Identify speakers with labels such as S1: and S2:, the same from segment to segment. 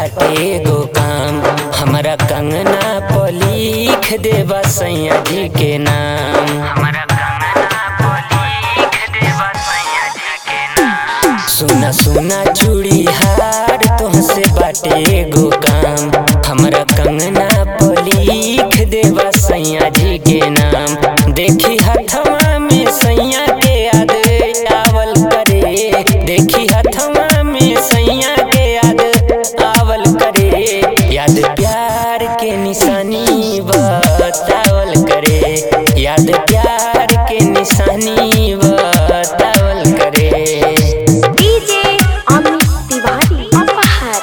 S1: बाटे एगो काम हमरा कंगना पर लिख देबा सैया जी के नाम हमरा कंगना पर लिख देबा सैया जी के नाम सुना सुना चूड़ी हार तुहसे बाटे एगो काम हमरा कंगना पर लिख देबा सैया जी के नाम देखी हथवा में सैया के याद आवल करे देखी हथवा में सैया के याद आवल करे याद प्यार के निशानी बतावल करे याद प्यार के निशानी बतावल करे
S2: डीजे अमित तिवारी अपहर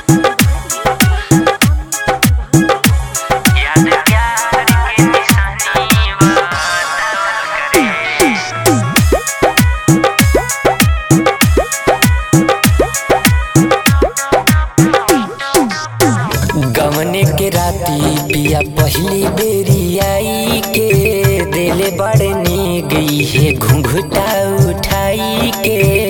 S1: याद प्यार के निशानी बतावल करे गमने के राती पिया पहली बेरी आई के दिले बड़े ने गई है घुंघटा उठाई के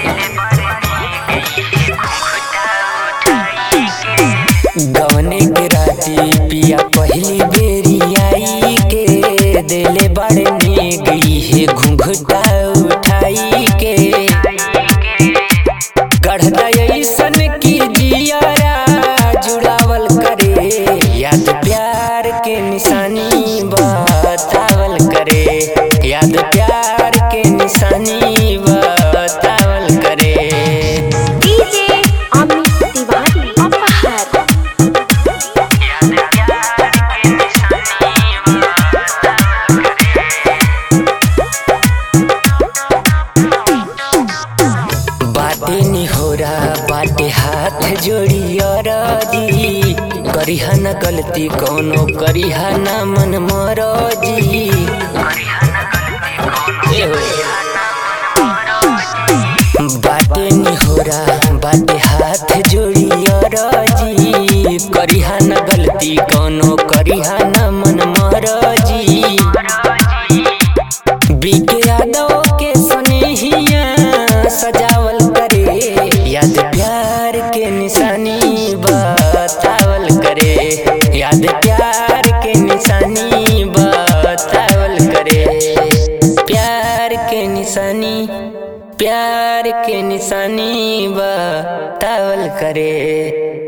S1: गमने के राती पिया पहली बेरी आई के दिले बड़े ने गई है घुंघटा उठाई के गढ़दा ऐसन की जियारा जुड़ावल करे याद प्यार के निशानी बतावल करे याद प्यार के निशानी बतावल करे
S2: डीजे अमित तिवारी अपहर
S1: बाटे निहोरा बाटे हाथ जोड़ी अरजी करिहा न गलती कौनो करिहा न मन मरजी ए हो। बाटे निहोरा बाटे हाथ जोड़ी अरजी करिहा न गलती कौनो करिहा न मन मरजी बीके यादव के स्नेहिया सजावल करे याद प्यार के निशानी बतावल करे याद प्यार के निशानी बतावल करे प्यार के निशानी प्यार के निशानी बतावल करे